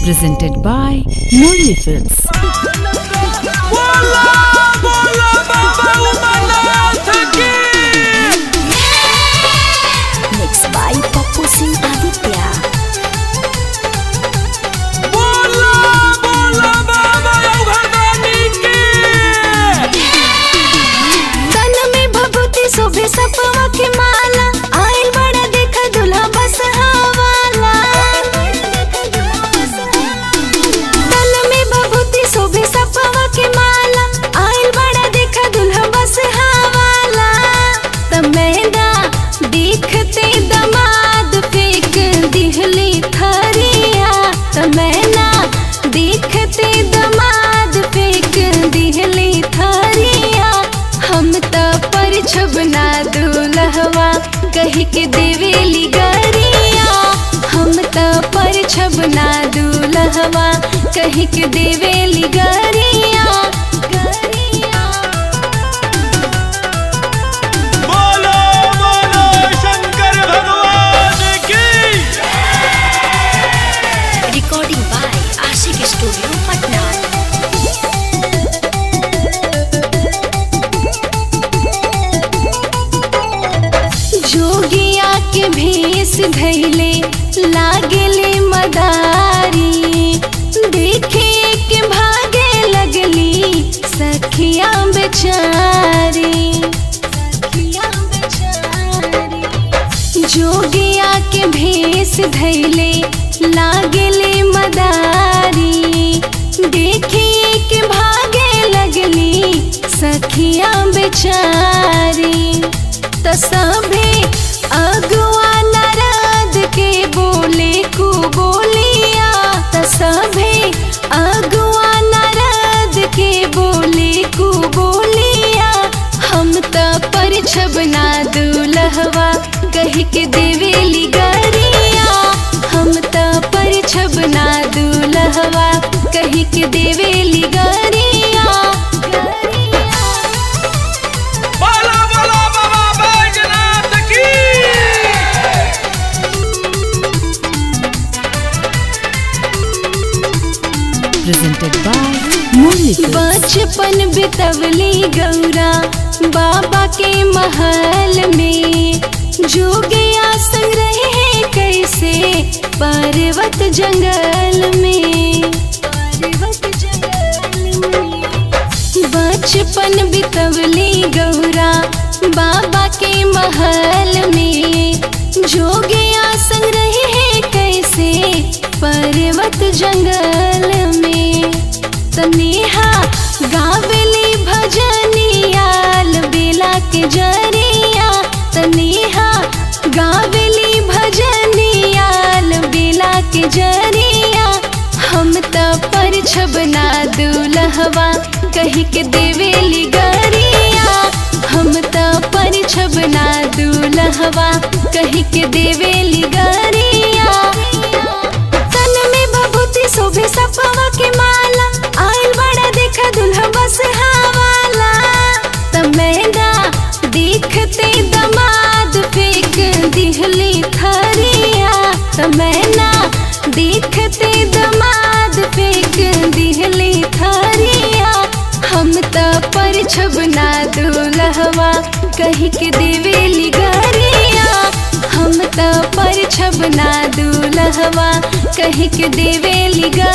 presented by Murli Films. बोला बोला बाबा उमरनाथ की Mixed by Papu Singh Aditya. बोला बोला बाबा उघरदानी की तन में भभूति शोभे सपवा के माला आइल बड़ा देखा दुल्हा बस हवाला तन में भभूति शोभे सपवा के माला आइल बड़ा देखा दुल्हा बस हवाला तमेदा देखते दमाद फेंक दिहली थरिया तमेना देखते दमाद फेंक दिहली थरिया हम त पर छबना दुलहवा कह के देवेली गरिया हम त पर छबना दुलहवा कह के देवेली गरिया गरिया बोलो बोलो शंकर भगवान की recording by Ashik Studio, Patna. जोगिया के भेष धैले लागले मदारी देखे के भागे लगली सखिया बेचारी सखिया बेचारी जोगिया के भेष धैले लागले मदारी देखे के भागे लगली सखिया बेचारी त सभे अगुआ नारद के बोले को बोलिया त सभे अगुआ नारद के बोले को बोलिया हम त पर छबना दुलहवा कह के देवेली गरिया हम त पर छबना दुलहवा कह के देवेली गरिया गरिया बोला बोला बाबा बैजनाथ की Presented by Murli Films. बचपन बितवली गौरा बाबा के महल में जोगिया संग रहे हैं कैसे पर्वत जंगल में पर्वत जंगल में बचपन बितवली गौरा बाबा के महल में जोगिया संग रहे हैं कैसे पर्वत जंगल में तनेहा गावेली भजनियाल बेला के जरिया तनेहा गावेली भजनियाल बेला के जरिया हम त पर छबना दुलहवा कह के देवेली गरिया हम त पर छबना दुलहवा कह के देवेली गरिया तन में भभूति शोभे सपवा के माला आइल बड़ा देखा दुल्हा बस हवाला तमेदा देखते दमाद फेंक दिहली थरिया तमेना देखते दमाद फेंक दिहली थरिया हम त पर छबना दुलहवा कह के देवेली गरिया हम त पर छबना दुलहवा कह के देवेली गरिया